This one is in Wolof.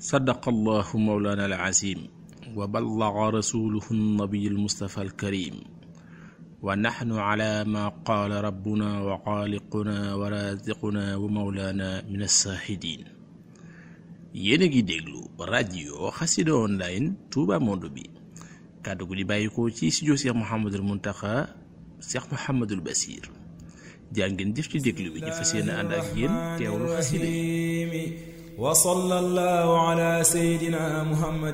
sadaqa allahu mawlana alazim wa ballaga rasuluhu nabiyu almustafa alkarim wa naxnu ala ma qaala rabbuna wa xaaliquna wa raziquna wa mawlana min alsaahidin yéen a ngi déglu rajo xasida online Touba Monde bi kàddu gu di bàyyikoo ci studio Cheikh Mouhamadul Muntaxa Cheikh Mouhamadul Basir jaa ngeen jëf ci déglu bi ñu fas yéene ànd ak yéen teewlu xasida yi wa sallallahu ala sayyidina Muhammad